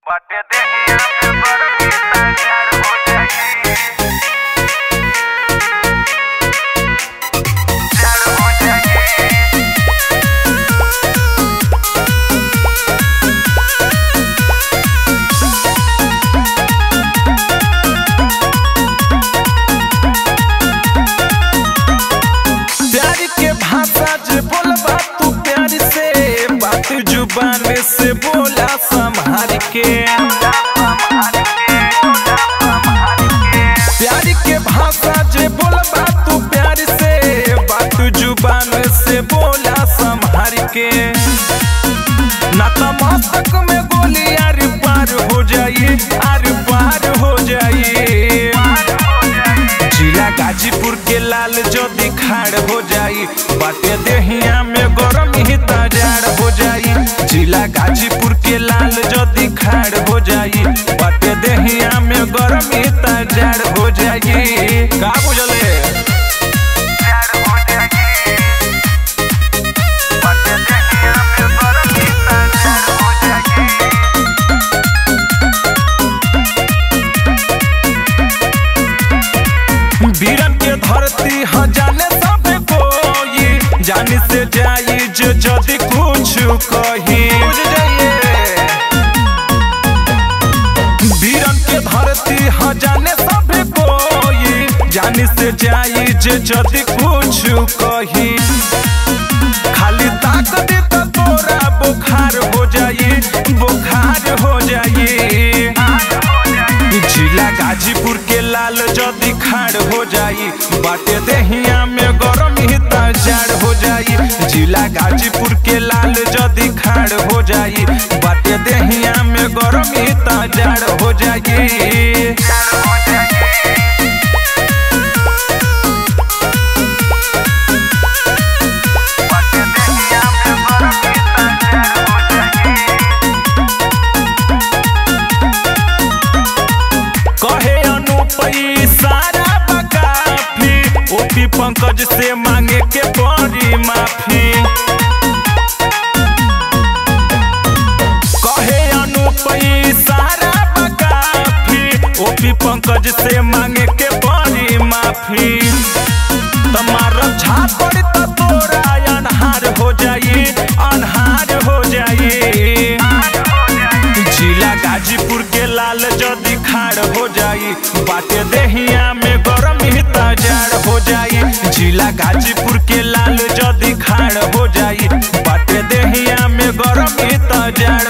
बाटे देहिया में बरकी तैयार हो जाई तैयार हो जाई प्यार के भाषा जे बोलबा तू प्यार से बात जुबान से बोला संभार के प्यार के भाषा जे बोलबा तू प्यार से बात जुबान से बोला संभार के ना तो मस्तक में गोली आर पार हो जाई आर पार हो जाई जिला गाजीपुर के लाल जदी खाड़ हो जाई बाटे देहिया में गरम ही तजाड़ हो जाई जिला गाजीपुर के लाल जदी खाड़ हो जाई बाटे देहिया में गरम ही तजाड़ हो जाई का बुझले तैयार हो जाई बाटे देहिया में बरकी तैयार हो जाई वीरन के धरती ह जाने सब कोई जाने से जाई जो जदी कुछ कही बुझ जाइए वीरन के धरती ह जाने सब कोई जाने से जाई जे जदी कुछ कही खाली ताक दे तो तोरा बुखार हो जाई बुखार हो जाई जिला गाजीपुर के लाल जदी खाड़ हो जाई बाटे देहिया में गरम ही तजाड़ हो जाई जिला गाजीपुर के लाल जदी खाड़ हो जाई बाटे देहिया में गरम ही तजाड़ हो जाई तैयार हो जाई बाटे देहिया में बरकी तैयार हो जाई कहे अनुपई सारा बकाफी ओपी पंकज से मांगे के पड़ी माफी कहे अनुपई सारा बकाफी ओपी पंकज से मांगे के पड़ी माफी तुम्हारा झापड़ तो तोरा अनहार हो जाई अनहार हो जाई जिला गाजीपुर के लाल जदी खाड़ हो जाई बाटे देहिया में गरम ही तजाड़ हो जाई जिला गाजीपुर के लाल जदी खाड़ हो जाई बाटे देहिया में गरम ही तजाड़